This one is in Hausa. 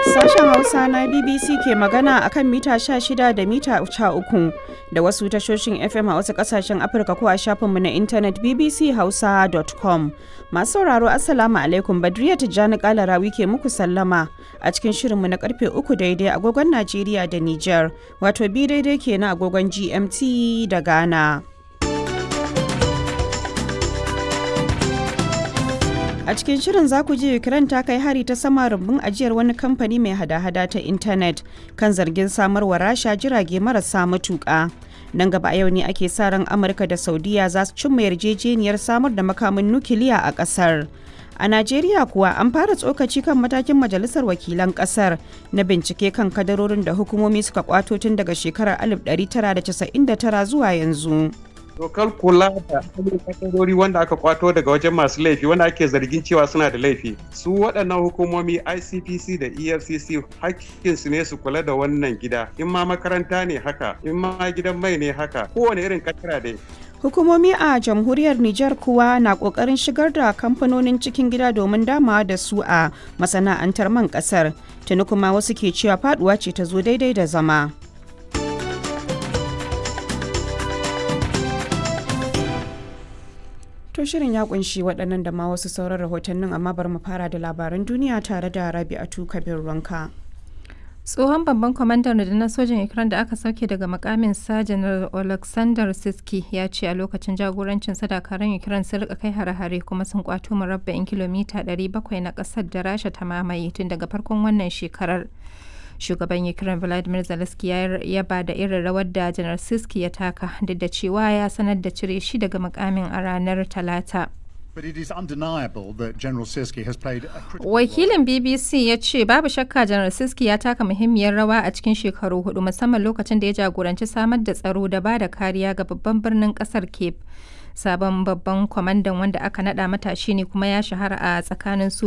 Sashen Hausa na BBC ke magana akan mita 16 da mita 13 da wasu tashoshin FM a wasu kasashen Afirka ko a shafinmu na intanet bbchausa.com. Masu sauraro Assalamu alaikum Badriya Tijjani Kalarawi ke muku sallama a cikin shirinmu na karfe 3 daidai agogon Najeriya da Nijar wato bi daidai kenan agogon GMT da Ghana. A cikin shirin za ku ji Ukraine ta kai hari ta sama rumbun ajiyar wani kamfani mai hada-hada ta intanet kan zargin samarwa rasha jirage marasa matuƙa. Nan gaba a yau ne ake sa ran Amurka da Saudiya za su cimma yarjejeniyar samar da makamin nukiliya a ƙasar. A Najeriya kuwa an fara tsokaci kan matakin Majalisar Wakilan ƙasar na bincike kan kadarorin da hukumomi suka kwato tun daga shekarar 1999 zuwa yanzu. dokar kula da kadarori wanda aka kwato daga wajen masu laifi wanda ake zargin cewa suna da laifi su waɗannan hukumomi icpc da efcc hakkinsu ne su kula da wannan gida in ma makaranta ne haka in ma gidan mai ne haka kowane irin katara dai Hukumomi a jamhuriyar Nijar kuwa na kokarin shigar da kamfanonin cikin gida domin damawa da su a masana'antar man kasar. Tuni kuma wasu ke cewa faduwa ce ta zo daidai da zama. To shirin ya kunshi waɗannan da ma wasu sauran rahotannin amma bari mu fara da labaran duniya tare da Rabi'atu Kabir Ranka. tsohon babban kwamandan rundunar sojin ukraine da aka sauke daga makamin sa janar alexander siski ya ce a lokacin jagorancin dakarun ukraine sun rika kai hare-hare kuma sun kwato murabba'in kilomita 700 na kasar da rasha ta mamaye tun daga farkon wannan shekarar shugaban ukraine vladimir zelensky ya yaba da irin rawar da janar siski ya taka duk da cewa ya sanar da cire shi daga makamin a ranar talata But it is undeniable that General Siski has played a critical Wakilin BBC ya ce babu shakka Janar Siski ya taka muhimmiyar rawa a cikin shekaru hudu musamman lokacin da ya jagoranci samar da tsaro da ba da kariya ga babban birnin kasar Cape. Sabon babban kwamandan wanda aka nada matashi ne kuma ya shahara a tsakanin